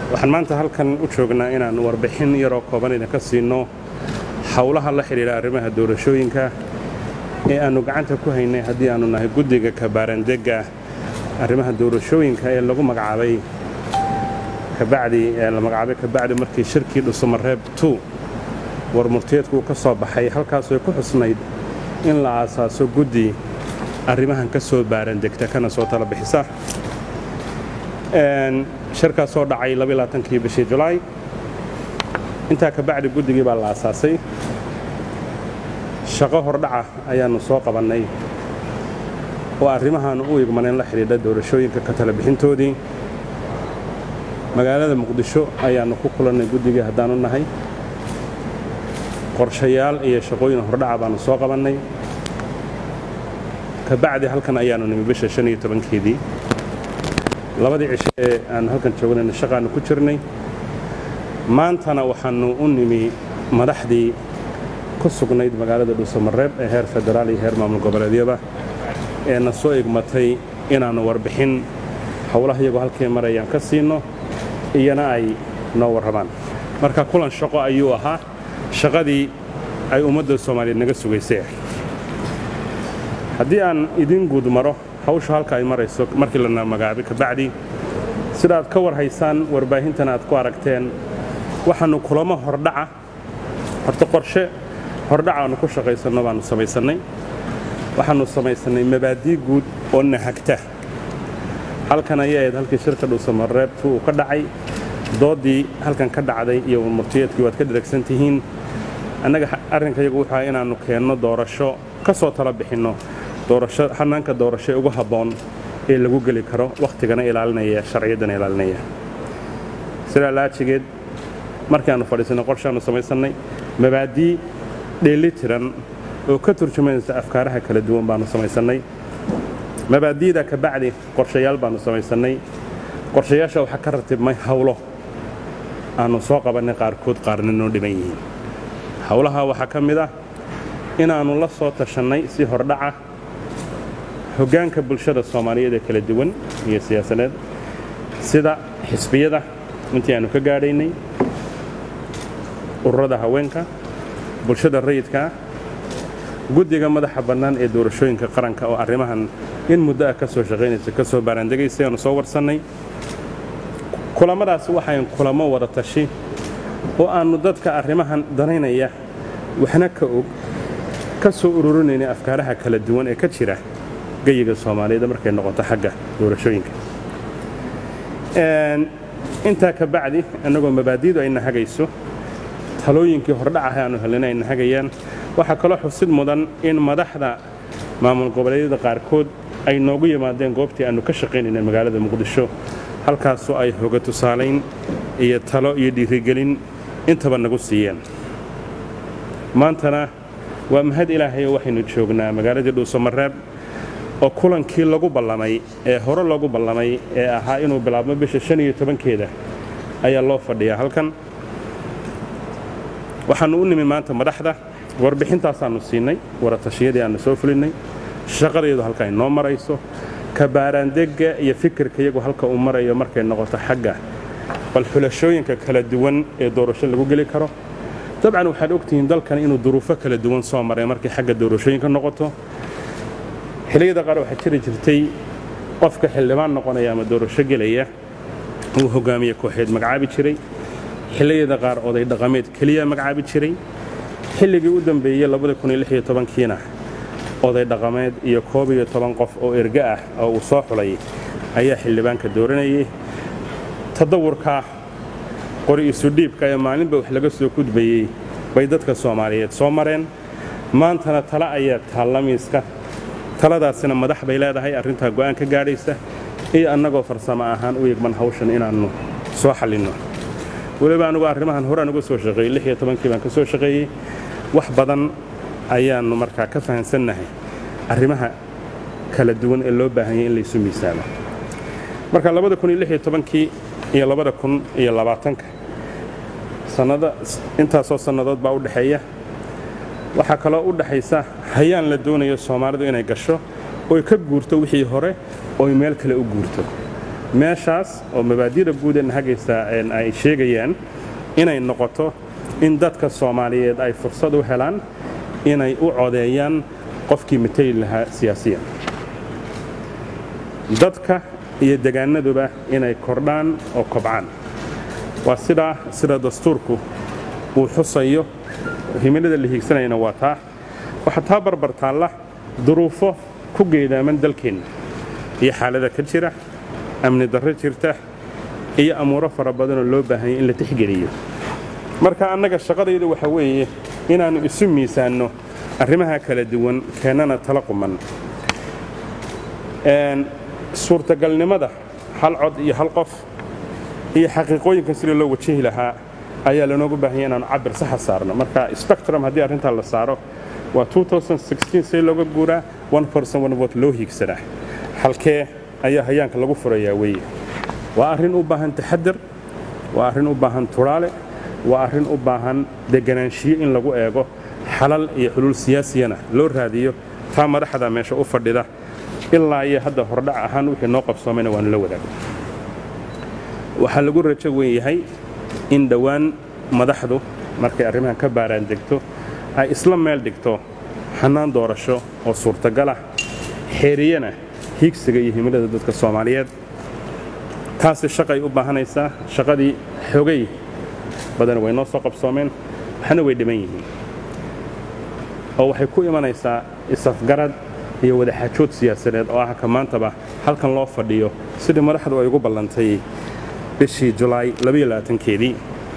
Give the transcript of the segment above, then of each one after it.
waxaan maanta halkan u joognaa inaan warbixin yaroo kooban idinka siinno howlaha la xidhiidha arrimaha doorashooyinka ee aannu gacanta ku haynay haddii aannu nahay guddiga kabaarandegga arrimaha doorashooyinka ee lagu magacaabay kabacdi ee la magacaabay kabacdi markii shirkii dhusumareeb tu war murtiyeedku uu ka soo baxay halkaasoo ku xusnayd in la aasaaso guddi arrimahan ka soo baarandegta kana soo tala bixisa shirkaas soo dhacay kii bishii julaay intaa kabacdi guddigii baa la aasaasay shaqo hordhaca ayaannu soo qabannay oo arrimahaannu u igmanayn la xidhiidha doorashooyinka ka tala bixintoodii magaalada muqdisho ayaannu ku kulannay guddigii haddaanu nahay qorshayaal iyo shaqooyin hordhaca baannu soo qabannay kabacdi halkan ayaannu nimi bisha shan iyo tobankeedii labadii cisho ee aannu halkan joognayna shaqaannu ku jirnay maantana waxaannu u nimi madaxdii ku sugnayd magaalada dhuusamareeb ee heer federaal iyo heer maamul goboleedyaba ee na soo igmatay inaannu warbixin howlaha iyagoo halkay marayaan ka siinno iyana ay noo warrabaan marka kulan shaqo ayuu ahaa shaqadii ay ummadda soomaaliyeed naga sugaysay haddii aan idiin guud maro hawsha halka ay marayso markii lana magacaabay kabacdi sida aad ka war haysaan warbaahintan aad ku aragteen waxaannu kulamo hordhaca horta qorshe hordhaca aannu ku shaqaysanno baannu samaysannay waxaannu samaysannay mabaadii guud oo nahagta halkan ayay ahayd halkii shirka dhuusamareebtu uu ka dhacay dooddii halkan ka dhacday iyo murtiyeedkii waad ka dharagsan tihiin annaga arrinkayagu wuxuu aha inaannu keenno doorasho ka soo tala bixinno doorasho hanaanka doorasho ee ugu habboon ee lagu geli karo wakhtigana ilaalinaya sharciyaddana ilaalinaya sidaa laajigeed markii aannu fadhiisannay qorshaannu samaysannay mabaadii dheelli tiran oo ka turjumaysa afkaaraha kala duwan baannu samaysannay mabaadi'da ka bacdi qorshayaal baannu samaysannay qorshayaasha waxaa ka ratibmay hawlo aannu soo qabannay qaarkood qaarna noo dhiban yihiin howlaha waxaa ka mid ah inaannu la soo tashannay si hordhaca hoggaanka bulshada soomaaliyeed ee kala duwan iyo siyaasadeed sida xisbiyada intii aannu ka gaadhaynay ururada haweenka bulshada rayidkaa guddiga madaxa bannaan ee doorashooyinka qaranka oo arrimahan in muddo ah ka soo shaqaynaysa ka soo baaraandegaysay aanu soo warsannay kulammadaasi waxayn kulamo wada tashi oo aannu dadka arrimahan danaynaya waxna ka og ka soo ururinaynay afkaaraha kala duwan ee ka jira geyiga soomaaliyeed markay noqoto xagga doorashooyinka intaa ka bacdi annagoo mabaadidu ay nahagayso talooyinkii hordhacaha aanu helina ay nahagayaan waxaa kaloo xusid mudan in madaxda maamul goboleedyada qaarkood ay noogu yimaadeen goobtii aannu ka shaqaynayna magaalada muqdisho halkaasoo ay hoga tusaalayn iyo talo iyo dhiirigelin intaba nagu siiyeen maantana waa mahad ilaahayoo waxaynu joognaa magaaladii dhuusamareeb oo kulankii lagu ballamay ee hore loogu ballamay ee ahaa inuu bilaabmo bisha shan iyo tobankeeda ayaa loo fadhiyaa halkan waxaannu u nimi maanta madaxda warbixintaasaannu siinay waratashiyadii aannu soo fulinnay shaqadeedu halka ay noo marayso kabaaraandegga iyo fikirka iyagu halka uu marayo markay noqoto xagga bal xulashooyinka kala duwan ee doorasho lagu geli karo dabcan waxaad ogtihiin dalkan inuu duruufo kala duwan soo maray markay xagga doorashooyinka noqoto xilliyada qaar waxaa jiri jirtay qofka xildhibaan noqonaya ama doorasho gelaya uu hogaamiye kooxeed magacaabi jiray xilliyada qaar oday dhaqameed keliya magacaabi jiray xilligii u dambeeyey kiina oday dhaqameed iyo koob iyo toban qof oo erga ah oo uu soo xulay ayaa xildhibaanka dooranayay tadawurka qori isudhiibka ee maalinba wax laga soo gudbayey bay dadka soomaaliyeed soo mareen maantana tale ayaa taallamiiska taladaasina madax bay leedahay arrintaa go'aan ka gaadhaysa iyo annagoo farsamo ahaan u yegman hawshan inaannu soo xallinno weliba anugu arrimahan horaan uga soo shaqeeyey lix iyo tobankii baan ka soo shaqeeyey wax badan ayaannu markaa ka fahansannahay arrimaha kala duwan ee loo baahanyay in laysu miisaamo marka labada kun iyo lix iyo tobankii iyo labada kun iyo labaatanka sannada intaasoo sannadood baa u dhexeeya waxaa kaloo u dhaxaysa hayaan la doonayo soomaalidu inay gasho oy ka guurto wixii hore oy meel kale u guurto meeshaas oo mabaadi'da guud ee nahagaysa ay sheegayaan inay noqoto in dadka soomaaliyeed ay fursad u helaan inay u codeeyaan qofkii mateli lahaa siyaasiyan dadka iyo degaanaduba inay kordhaan oo kobcaan waa sidaa sida dastuurku uu xusayo himilada la hiigsanayana waa taa waxaa taa barbar taalla duruufo ku geedaaman dalkeenna iyo xaalada ka jira amni darro jirta iyo amuuro fara badanoo loo baahanya in la tixgeliyo marka annaga shaqadaydu waxa weeye inaannu isu miisaanno arrimaha kala duwan keennana tala quman suurtagalnimada hal cod iyo hal qof iyo xaqiiqooyinkan sida loo wajahi lahaa ayaa lanoogu baahanya inaanu cabir saxa saarno marka spectrum haddii arrintaa la saaro waa see looga guuraa vot loo hiigsanaa halkee ayaa hayaanka lagu furayaa weeye waa arrin u baahan taxadir waa arrin u baahan turaale waa arrin u baahan deganaanshiyo in lagu eego xalal iyo xuluul siyaasiyana loo raadiyo taa madaxda meesha u fadhida ilaa iyo hadda hordhac ahaan wixii noo qabsoomayna waanu la wadaagno waxaa lagu rajo weyn yahay in dhowaan madaxdu markay arrimahan ka baaraan degto ay isla meel dhigto xannaan doorasho oo suurtagalah xeeriyana hiigsiga iyo himilada dadka soomaaliyeed taasi shaqay u baahanaysaa shaqadii xogay badan way noo soo qabsoomeen waxna way dhiman yihiin oo waxay ku imanaysaa isafgarad iyo wadaxaajood siyaasadeed oo ah ka maantaba halkan loo fadhiyo sidii madaxdu ay ugu ballantay bishii julaay keedii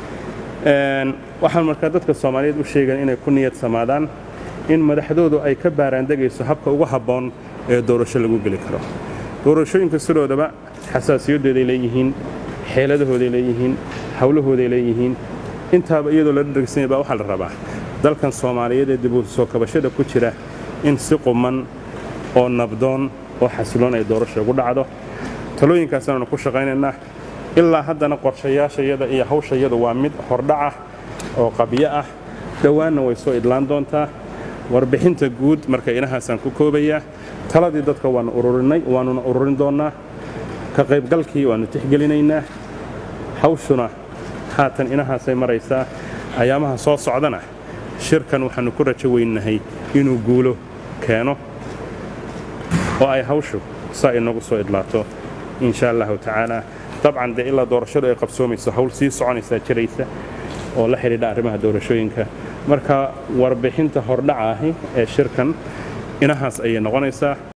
waxaan markaa dadka soomaaliyeed u sheegan inay ku niyad samaadaan in madaxdoodu ay ka baaraandegayso habka ugu habboon ee doorasho lagu geli karo doorashooyinka sidoodaba xasaasiyadooday leeyihiin xeeladahooday leeyihiin hawlahooday leeyihiin intaaba iyadoo la dhargsanya baa waxaa la rabaa dalkan soomaaliyeed ee dib u soo kabashada ku jira in si quman oo nabdoon oo xasiloon ay doorasho ugu dhacdo talooyinkaasanaanu ku shaqaynaynaa ilaa haddana qorshayaashayada iyo hawshayadu waa mid hordhacah oo qabyo ah dhowaanna way soo idlaan doontaa warbixinta guud marka inahaasaan ku koobayaa taladii dadka waannu ururinay waannuna ururin doonnaa ka qaybgalkii waannu tixgelinaynaa hawshuna haatan inahaasay maraysaa ayaamaha soo socdana shirkan waxaannu ku rajo weynahay inuu guulo keeno oo ay hawshu saa inagu soo idlaato insha allahu tacaala dabcan dee ilaa doorashadu ay qabsoomayso hawl sii soconaysaa jiraysa oo la xidhiidha arrimaha doorashooyinka marka warbixinta hordhaca ahi ee shirkan inahaas ayay noqonaysaa